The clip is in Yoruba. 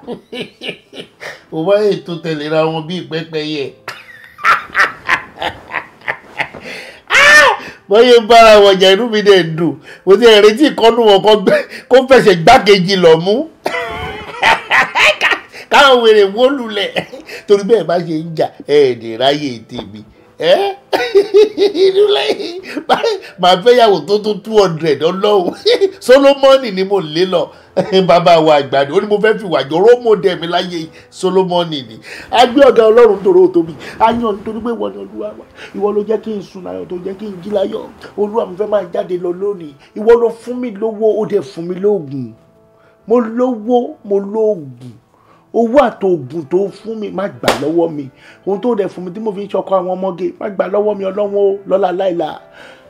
mo bá ètò tẹ̀léra wọn bíi pẹ́pẹ́yẹ. bọ́yé ń bára wọn jà inú mi dẹ̀ dùn mo ti ẹ̀ retí ìkọ́nù wọn kọ́ gbẹ́ kó fẹsẹ̀ gbákejì lọ mú káwọn wèrè wó lulẹ̀ torí bẹ́ẹ̀ bá ṣe ń jà ẹ̀ẹ́dẹ̀ ráyè tèmi ẹ́ inú lẹ́yìn màá fẹ́ yàwó tó tó two hundred ọlọ́run solomoni ni mo lé lọ bàbá wa àgbàdo ó ní mo fẹ́ fi wàjọ rómọdé mi láyé solomoni ni a gbé ọ̀gá ọlọ́run tòró tóbi a yàn nítorí pé ìwọ ni olúwa wa ìwọ ló jẹ́ kí n sùn láyọ̀ tó jẹ́ kí n jí láyọ̀ olúwa mi fẹ́ máa jáde lọ lónìí ìwọ ló fún mi lówó ó dẹ̀ fún mi lóògùn mo lówó mo lóògùn owó àtòògùn tó fún mi má gbà lọ́wọ́ mi ohun tó dẹ̀ fún mi tí mo fi ń ṣọkọ àwọn ọmọge má gbà lọ́wọ́ mi ọlọ́wọ́ lọ́la láìla